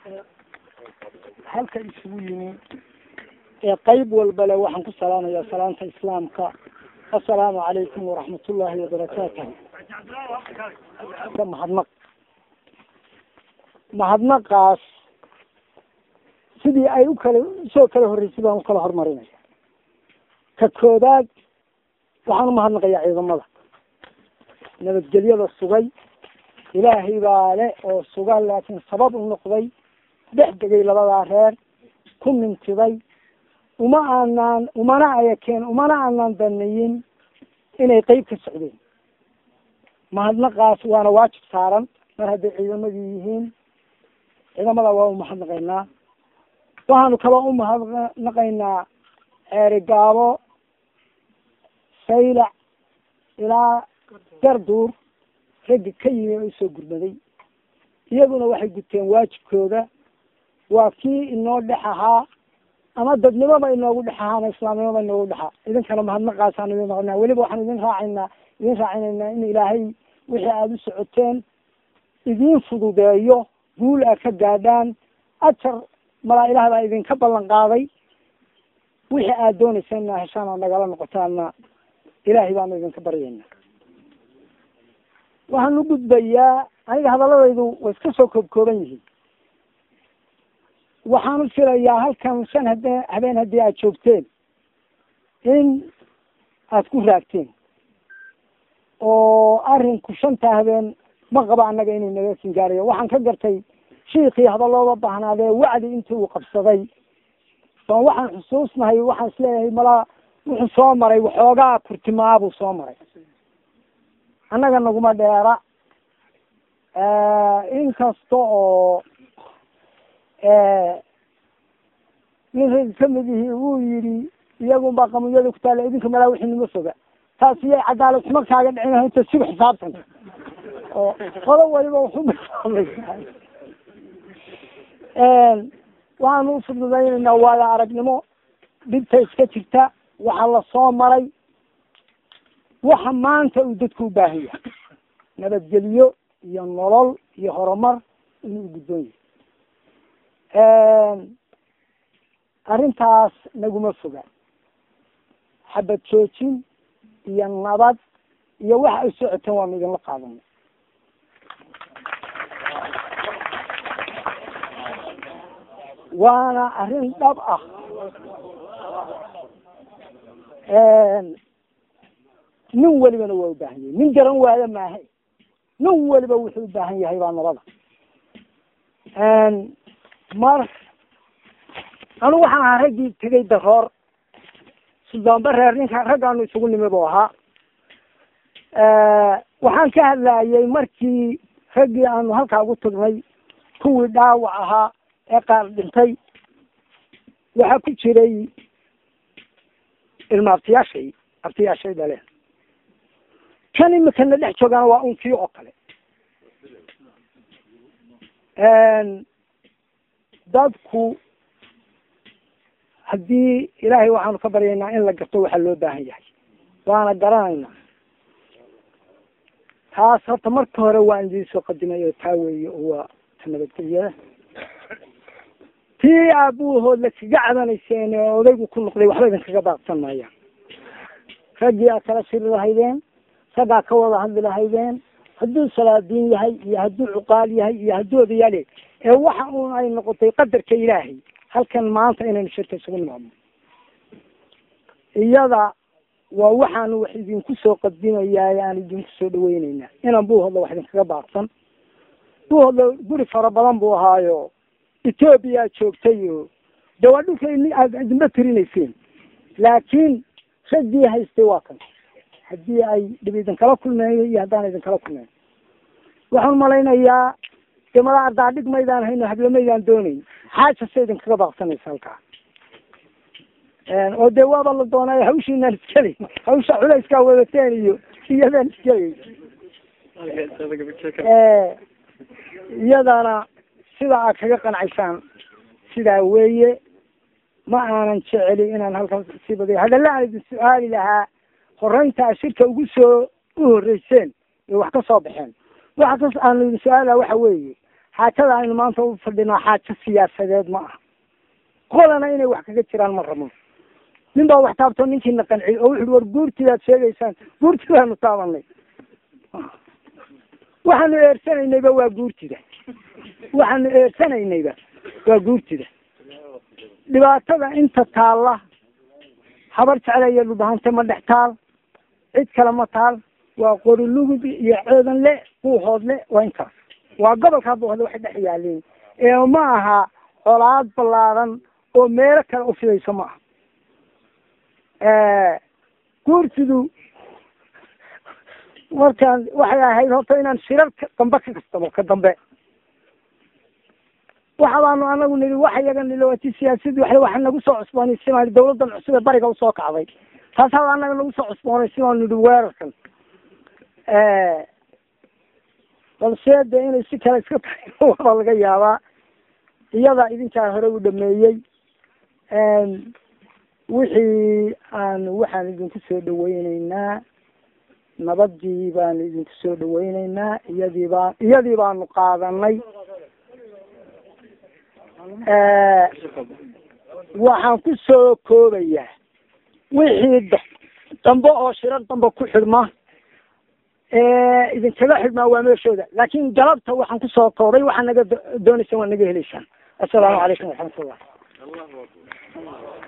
halka isugu yimi ee qayb walbale waxaan ku salaamayaa salaanta islaamka assalaamu calaykum waraxmatullaahi wabarakaatuh ka mahadnaq mahadnaqaas sidii ay u kala usoo kala horreysay baan u kala horumarinaya ka koobaad waxaan umahadnaqayaa ciidamada nabadgelyada sugay ilaahay baa le oo suga laakiin sabab u noqday dhex degay labadaa reer ku mintiday uma aanaan umana ayakeen umana aanaan daneyin inay qeyb ka socdeen mahadnaqaas waana waajib saaran mar hadday ciidamadii yihiin ciidamada waa umahadnaqaynaa waxaanu kaloo umahadnaqaynaa ceerigaabo saylac ilaa garduur raggi ka yimi oo isoo gurmaday iyaguna waxay guteen waajibkooda waa kii inoo dhex ahaa ama dadnimoba inoogu dhex ahaa ama islaamnimoba inoogu dhexa idinkana mahadnaqaasaan idin noqonaa weliba waxaan idin raacaynaa idin raacinaynaa in ilaahay wixii aada u socoteen idiin fududeeyo guul aad ka gaadhaan ajar malaa ilaah baa idinka ballan qaaday wixii aada dooneyseen inaa heshaan aad nagala noqotaana ilaahay baanu idinka baryayna waxaan u gudbayaa aniga hadaladaydu way iska soo koob kooban yihiin waxaan u filayaa halkan shan hade habeen haddii aad joogteen in aada ku raagteen oo arinku shanta habeen ma qabo annaga inuu naga singaarayo waxaan ka gartay shiikii hadalooda baahnaadee wacdi intii uu qabsaday ban waxaan xusuusnahay waxaan isleeyahay malaa wuxuu soo maray waxoogaa kurtimaabuu soo maray annaga naguma dheera inkasta oo nin rag kamid ihi uu yihi iyagun baa qamiyada ku taalla idinka malaa wixii nima foga taas iyay cadaalad xuma kaaga dhicin inta sigu xisaabtan oo qodo waliba waxumasaameysaa waxaanu ufududaynaynaa waayo aragnimo dhibta iska jirta waxa lasoo maray waxa maanta uu dadku u baahan yahay nabadgelyo iyo nolol iyo horumar inuu u gudboon yahay arrintaas naguma foga xabad joojin iyo nabad iyo waxa ay socoteen waanu idinla qaadanay waana arrin dhab ah nin welibana waa ubaahan yahay nin garan waayo maahe nin weliba wuxuu ubaahan yahay baa nabada mar anigu waxaan ahaa raggii tegay daroor sudaanba reer ninka raggaanu isugu nimi bu ahaa waxaan ka hadlayay markii raggii aanu halkaa ugu tagnay kuwii dhaawac ahaa ee qaar dhintay waxaa ku jiray ilma abtiyaashay abtiyaashay dhaleen kan imikana dhex joogana waa unkii oo kale dadku haddii ilaahay waxaanu ka baryaynaa in la garto waxaa loo baahan yahay waana garanaynaa taas horta marka hore waan idiin soo qadimay oo taa weeye oo waa ta nabadgelyada tii aabuhood la kaga cadanayseen ee odaygu ku noqday waxba idinkaga daaqsan maayaan raggii aad kala shiri lahaydeen raggaa ka wada hadli lahaydeen hadduu salaadiin yahay iyo hadduu cuqaal yahay iyo hadduu odayaal ee waxa un ay noqotay qadarka ilaahay halkan maanta inaynu shirka isugu nimaadno iyada waa waxaanu wax idinku soo qadimayaa aan idinku soo dhaweyneynaa inaan buuhodla wax idinkaga baaqsan buuhodla guri fara badan buu ahaayo etoobiya joogtay o de waa dhulka aada idinba tirinayseen laakiin raggii haystay waa kan haddii ay dhib idinkala kulmeeyo iyo haddaan idinkala kulmeyn waxaan malaynayaa de mala ardaadhig maydaan hayno hablamaydaan dooneyn xaaja se idinkaga baaqsanaysa halkaa oo dee waaba la doonay hawshiinaan iskeli hawsha culayskaa wadateen iyo iyadaan iskeli iyadana sida aad kaga qancaysaan sidaa weeye ma aanan jeceli inaan halkan sii badiyo hadalla aan idin su-aali lahaa horeyntaa shirka ugu soo u horreyseen ee wax ka soo baxeen waxa kas aan idin su-aalaha waxa weeye xaajada aynu maanta u fadhinaa xaajo siyaasadeed ma aha qolana inay wax kaga jiraan ma rabno nin baa wax taabto ninkiina qanciy oo wuxuui war guurtidaad sheegaysaan guurtidaanu taabanay waxaanu eersanaynayba waa guurtida waxaanu eersanaynayba waa guurtida dhibaatada inta taalla habar jeclaya dhubahante ma dhex taal cid kale ma taal waa qorilugud iyo ceedan le buuhood le waa intaas waa gobolkaa buuhoodle waxay dhex yaaliin ee ma aha colaad ballaadan oo meelo kale ufidayso ma aha guurtidu markaan waxay ahayd horta inaan shirar dambe ka kastamo ka dambe waxa baanu anagu nidhi waxa yaga niloati siyaasadii wa waxa nagu soo cusboonaysimaan dawladan cusub ee bariga usoo kacday taas haba anaga nagu soo cusboonaysi baanu nidhi weerarkan balse de inay si kale iska tahay waa laga yaabaa iyada idinkaa hore u dhameeyey wixii aan waxaan idinku soo dhaweyneynaa nabadii baanu idinku soo dhaweyneynaa iyadii baa iyadii baanu qaadanay waxaan ku soo koobayaa wixii d dambe oo shirar dambe ku xidhma idinkaga xidhmaa waa meeshooda laakin galabta waxaan kusoo koobay waxaa naga dooneysaan waa naga heleysaan assalaamu calaykum waraxmatullah